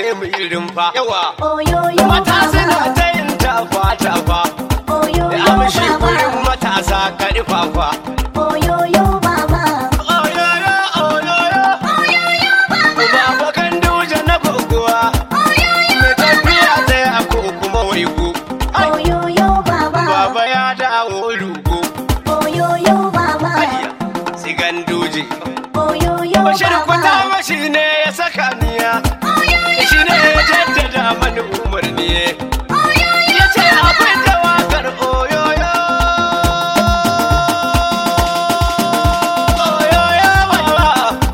sai mu yi rumfa yawa Oyoyo mata suna baba. ta yin tafa tafa Oyoyo amshi gurin baba. matasa karfafa Oyoyo baba. oyoyo oyoyo baba kan duje na gogowa mai tafiya tsaya ko kuma waigo Ai, Oyoyo baba. baba ya dawo rugo Oyoyo baba. ayya sigan duje Oyoyo bashir kwata baba. mashi ne ya saka niya shi ne ya jaddada mani umarni ya ce akwai tawakar oyoyo oyoyo baba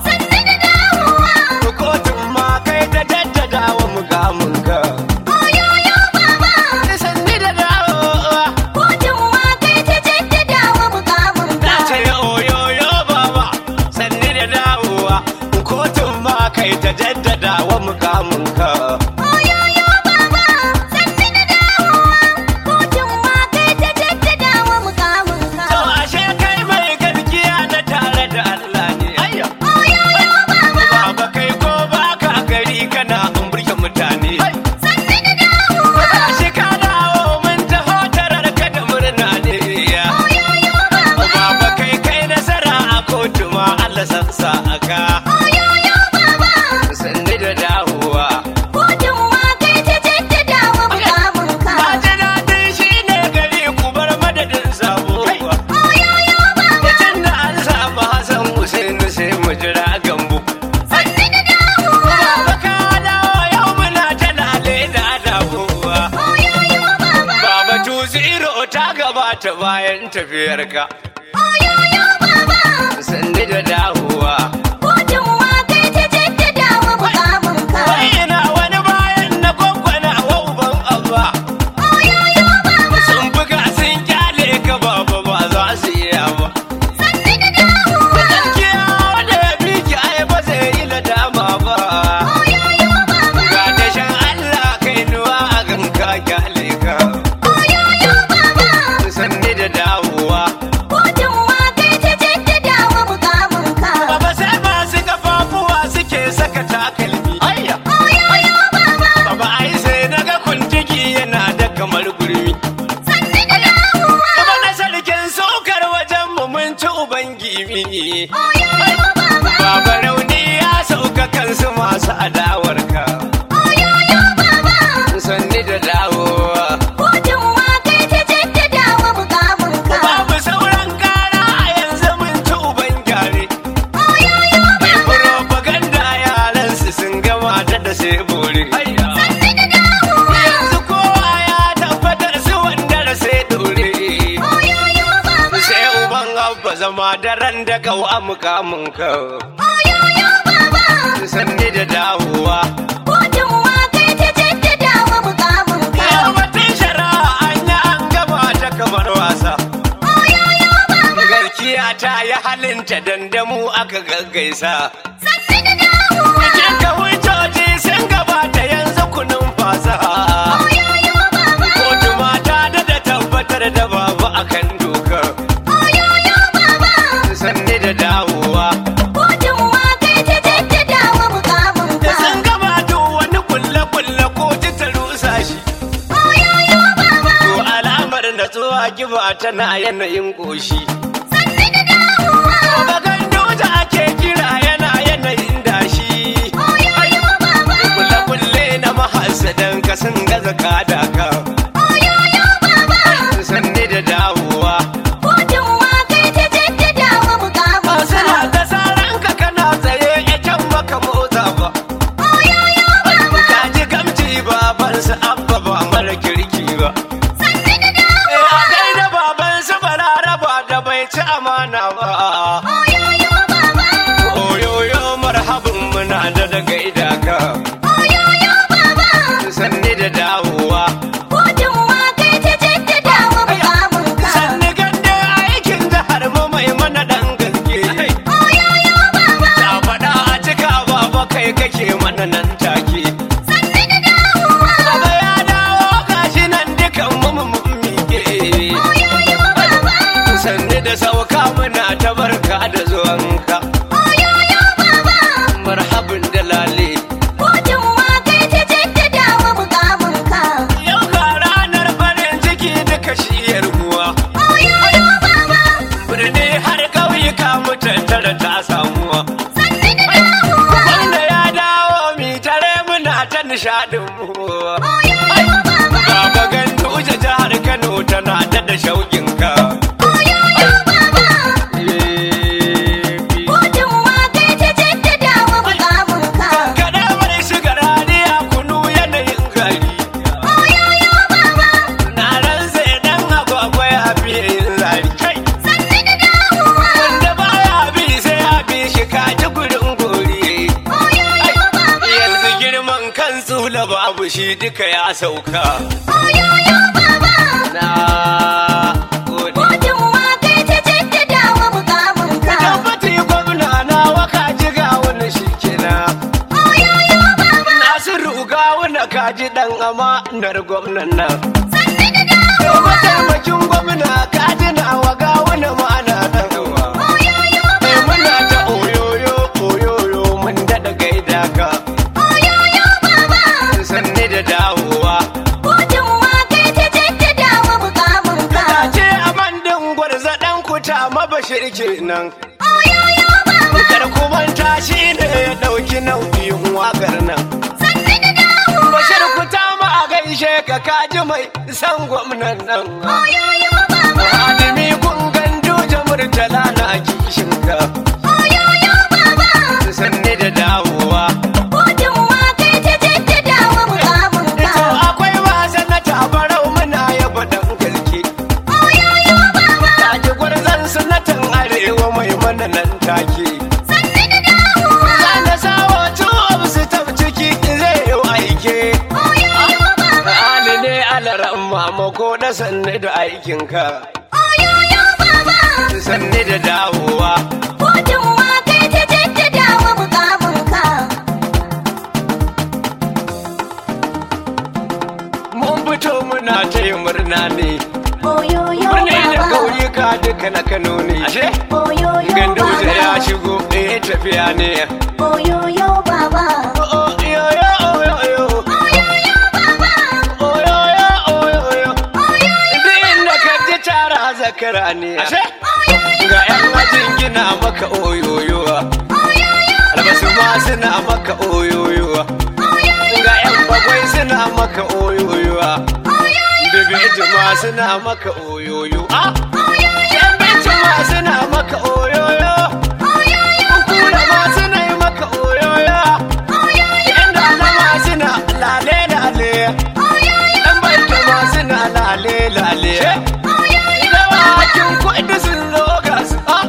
kotun ma kai ta jaddada wa mukamunka sanni da dawowa na ce oyoyo baba sanni da dawowa kotun ma kai ta jaddada wa mukamunka to ashe kai mai gaskiya na tare da Allah ne ayya baba kai ko baka gari kana umburke mutane Gashi ka dawo mun taho tarar ka da murna ne ya Baba kai kai nasara a kotu ma Allah san sa aka Sanni da dawowa Na ji daɗin shi ne gari ku bar madadin sabuwa Tun da an samu Hassan Hussein sai mu jira gambo Baba ka dawo yau muna ta lale da dawowa Baba tu zero ta gabata bayan tafiyarka Sanni da dawowa Wai ina wani bayan na gwaggwana wa uban abba Sun buga sun kyale ka baba ba za su iya ba Gaskiya wanda ya bi ki ai ba zai yi nadama ba Ga dashen Allah kai nuwa a ganka kyale ka Sanni da dawowa Baba sai masu kafafuwa suke saka takalmi Ayya Baba ai sai naga kuntiki yana da kamar gurmi Baba na sarkin saukar wajen mu mun ci uban gimi Baba rauni ya sauka kansu masu adawarka Sanni da dawowa Babu sauran kara a yanzu mun ci uban gyare Mai propaganda yaransu sun gama ta da sai bore Yanzu kowa ya tabbatar su wanda da sai dore Sai uban abba zama daren da kau a mukamin kau Sanni da dawowa Yau batun shari'a an yi an gama ta kamar wasa Garkiya ta yi halinta dandamu aka gaggaisa Cikin ka wucoci sun gabata yanzu kunun fasaha Kotu mata da da tabbatar da babu akan doka Sanni da dawowa Da sun gama duk wani kulle-kulle kotu ta rusa shi To alamar natsuwa kiba tana yanayin ƙoshi Ga gandoja ake kira yana yanayin dashi Kulle-kulle na mahasadan ka sun gaza kada ka Sanni da dawowa Suna ta saran ka kana tsaye ya can maka motsa ba Ka ji gamji babansu abba ba mara kirki ba Eh, a gaida babansu balaraba da bai ci amana ba Oyoyo marhabin muna da da gaida ka Sanni da dawowa Sanni gande aikin jihar mu mai mana dan gaske Ta faɗa a cika baba kai kake mana nan take Baba ya dawo gashi nan dukan mu mun miƙe Sanni da sauka muna ta barka da zuwanka marhabin da lale nishadin mu baba gandu jihar Kano tana da da shauƙin ka Kada mai shigar hadiya kunu yanayin gari Na ransa idan agwagwa ya fiye yin zari kai Wanda baya bi sai ya bi shi kaji gurin gori Yanzu girman kan tsula babu shi duka ya sauka Na gode Tabbati gwamna na waka ji ga wani shi kenan Nasiru ga wani kaji dan amanar gwamnan nan Mataimakin gwamna kaji na waga wani ma'ana dan uwa Mai muna ta oyoyo oyoyo mun daɗa gaida ka sanni da dawowa Ta ce a mandin gwarza ɗan kuta mabashir kenan Kar ku manta shi ne ya ɗauki nauyin waƙar nan Bashir kuta ma a gaishe ka kaji mai san gwamnan nan Adimi kun gandu da murtala na kishin ka sanni da dawowa To akwai wasa na tabarau muna yaba dan galke Kaji gwarzan sanatan arewa mai mana nan take Zana sawo tuwo su tab ciki zai yi aike Ali ne alaran mamako da sanni da aikinka sanni da dawowa mun fito muna ta yi murna ne murna da kauyuka duka na kano ne ashe gandauta ya shigo eh tafiya ne Oyoyo baba, Oh, oh, yo, yo, oh, yo, yo. Oh, yo, yo, oh, yo, yo. Duk inda ka ji tara zakara ne ashe ga yan ajin gina maka oyoyowa albasu ma suna maka oyoyowa ga yan bagwai suna maka oyoyowa bibi ma suna maka oyoyo ah yan binci ma suna maka oyoyo kula ma suna yi maka oyoyo yan dala ma suna lale lale yan baita ma suna lale lale dawakin kuɗi sun zo ga su ah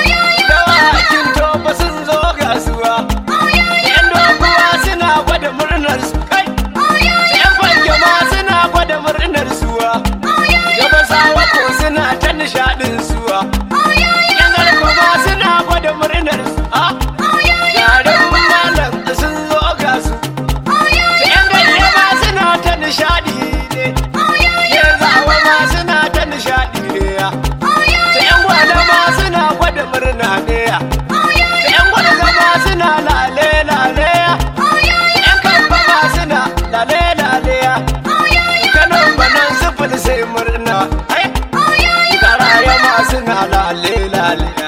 dawakin tofa sun zo ga su ah yan doguwa suna gwada murnar su kai yan fanke ma suna gwada murnar su ah gabasawa ko suna ta nishaɗin su ah yan garko ma suna gwada murnar su ah yaren malam sun zo ga su yan ganye ma suna ta nishaɗi ne yan zawa ma suna ta nishaɗi ne ya ta yan gwada ma suna gwada murna ne ya ta yan gwada ma suna lale lale ya yan kamfa ma suna lale lale ya kanon banan sufuri sai murna ai karaya ma suna lale lale ya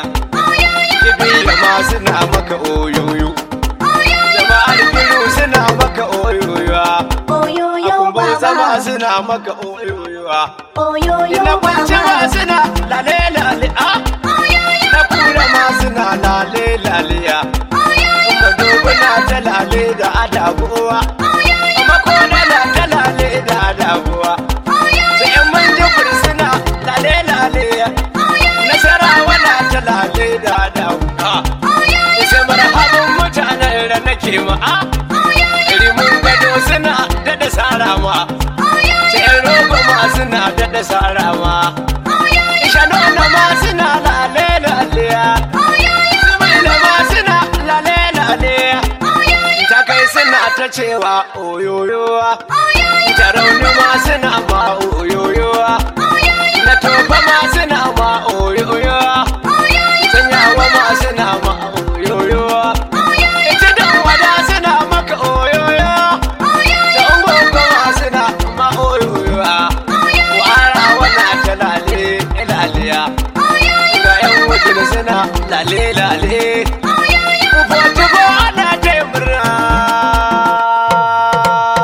jibiya ma suna maka oyoyo jama'ar kiru suna maka oyoyo oyoyo akumbu zama baba, suna maka oyoyo oyoyo Ina kwanci ma baba, suna lale lale a Na kura ma suna lale lale ya Kuma doguna ta lale da adabuwa Amma ko na na ta lale da adabuwa Sai yan manjibir suna lale lale ya Nasarawa na ta lale da adabuwa Sai marhabin mutanen da nake ma a Rimin gado suna daɗa sara ma Sai rogo ma suna daɗa sara ma Isha nuna ma suna lale lale ya Sumaila ma suna lale lale ya Ta kai suna ta cewa oyoyowa Ta rauni ma suna ma oyoyowa Na tofa ma suna ma oyoyowa Sanyawa ma suna ma oyoyowa Ita dan wada suna maka oyoyo Ta ungogo ma suna ma oyoyowa Wara wana ta lale laliya Ga yan wajen suna lale lale Fotubo ana ta yi murna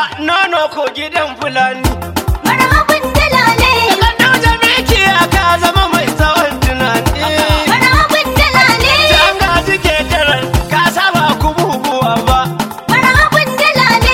nono ko gidan fulani. marhabin dalale Kan dauja miki ka zama mai tsawon tunani. marhabin dalale Can gaji ke tarar ka saba ku bubuwa ba. marhabin dalale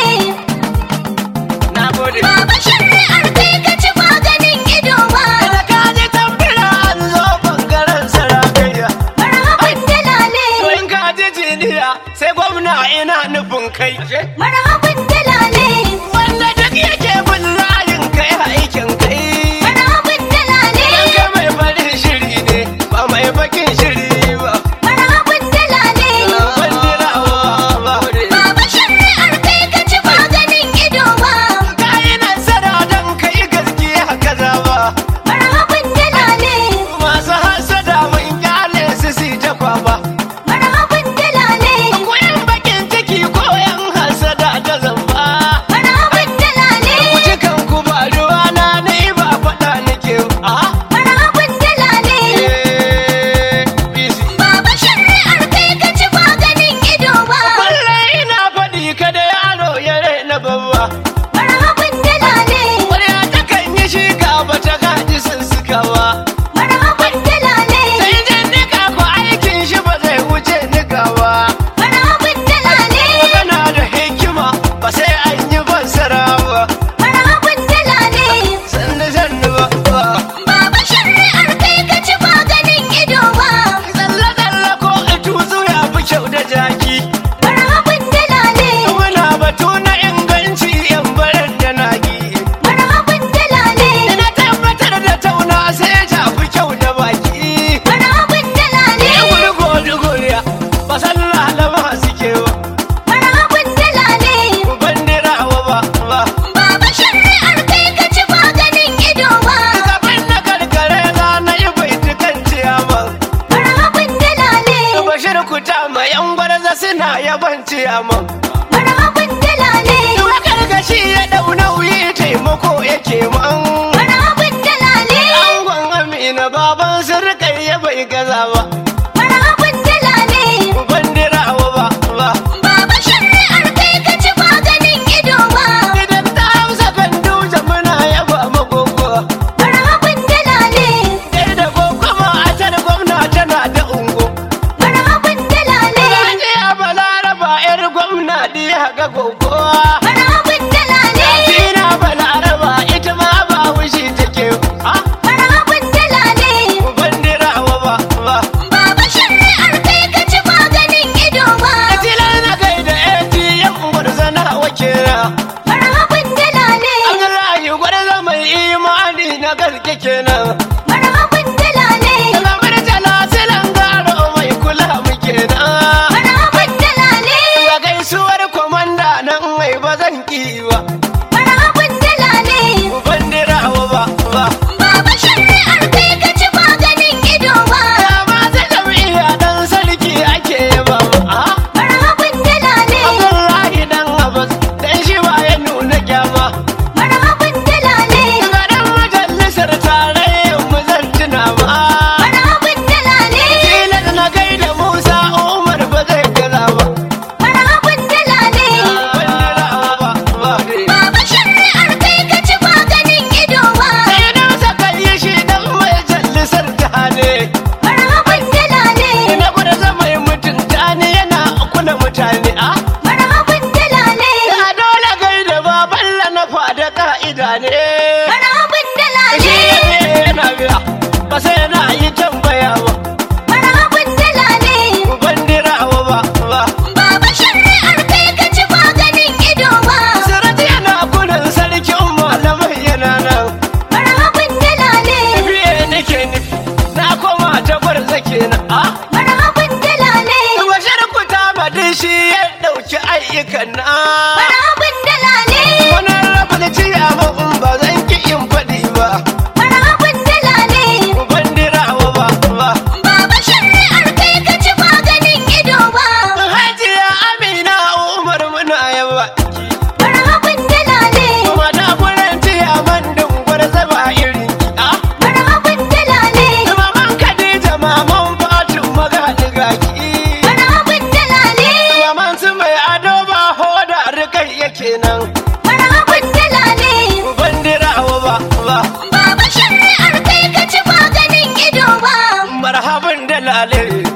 Na gode. baba shari'ar kai ka ci maganin ido ba Da ka ji tambira an zo bangaren sarakaiya. marhabin dalale To in ka ji jiniya sai gwamna ina nufin kai. marhabin dalale Wanda duk yake bin layin kai aikin kai. marhabin dalale Dan ka mai farin shiri ne ba mai bakin shiri ba. marhabin dalale Ban jirawa ba. baba shari'ar kai ka ci maganin ido ba Ka yi nasara don kai gaskiya kaza ba. marhabin dalale Masu hasada mun kyale su si ta kwaba. marhabin dalale Koyan bakin ciki ko yan hasada ta zamba. marhabin dalale Cikan ku ba ruwa na ni ba faɗa nake a marhabin dalale eh busy. baba shari'ar kai ka ci maganin ido ba Kullum ina faɗi kada yaro ya raina babba. marhabin dalale Ƙwarya ta kan yi shi ba ta gaji sun suka ba. marhabin dalale Sai jan nika ko aikin shi ba zai wuce nika ba. marhabin dalale Magana da hikima ba sai an yi fassara ba. marhabin dalale Sannu sannu ba. ba. baba shari'ar kai ka ci maganin ido ba Tsalle tsalle ko tuzu ya fi kyau da jaki. marhabin dalale Muna batu na inganci yan baran da nagi. marhabin dalale Na tabbatar da tauna sai ja fi kyau da baki. marhabin dalale Ni wuri gori goriya ba san lalama suke ba. marhabin dalale Ban dirawa ba ba. baba shari'ar kai ka ci maganin ido ba Gaban na karkare za na yi baitukan ciyaman. marhabin dalale Bashir kuta ma yan gwarza suna yaban ciyaman. marhabin dalale Duwa karkashi ya dau nauyi taimako yake man. marhabin dalale Angon Amina baban sirkai ya bai gaza ba. marhabin dalale Ban dirawa ba ba. baba shari'ar kai ka ci maganin ido ba Idan ta hausa kan duje muna yaba magogo. marhabin dalale Kai da gogo ma a tar gwamna tana da ungo. marhabin dalale Rajiya balaraba yar gwamna diya ga gogo. marhabin dalale Tina balaraba ita ma ba wushi take. Ah, marhabin dalale ban dirawa ba ba. baba shari'ar kai ka ci maganin ido ba Tilar na kai da ATM gwarzana wakera. marhabin dalale Abdullahi gwarza mai imani na gaske kenan. marhabin dalale Kamar jalasilan garo mai kula muke nan. marhabin dalale Ga gaisuwar komanda nan mai ba zan ki ba. marhabin dalale Ban dirawa ba ba. baba shari'ar kai ka ci maganin ido ba Ya masu jam'iyya dan sarki ake yaba mu. Ah, marhabin dalale Abdullahi dan Abbas dan shi ba ya nuna kyama. marhabin dalale Ga dan majalisar tarayyar mu zan tuna ma. marhabin dalale Tilas na gaida Musa Umar ba zai gaza ba. marhabin dalale Ban dirawa ba ba. baba shari'ar kai ka ci maganin ido ba Sai dan saka yi shi dan majalisar tare. marhabin dalale Ina gwada zama yi mutunta ne yana kula mutane a. marhabin dalale Ya dole gaida baballa na fada ka'ida ne. marhabin Shi dalale ne yana biya ba sai na yi tambaya ba. marhabin dalale Ban dirawa ba ba. baba shari'ar kai ka ci maganin ido ba Sirati yana gudun sarkin malamai yana nan. marhabin dalale Fiye nake nufi na koma ta gwarza kenan a. marhabin dalale Bashir ku ta madin shi ya ɗauki ayyukan na. marhabin dalale Wani rabu da ciyawa in ba zan ki in faɗi ba. marhabin dalale Ban dirawa ba ba. baba shari'ar kai ka ci maganin ido ba Hajiya Amina Umar muna yawa. marhabin dalale Kuma ta gurin ciyaman dungwar zaba iri. Ah, marhabin dalale Maman Khadija maman Fatu magaɗi gaki. marhabin dalale Maman su mai ado ba hoda rikai yake nan. marhabin alin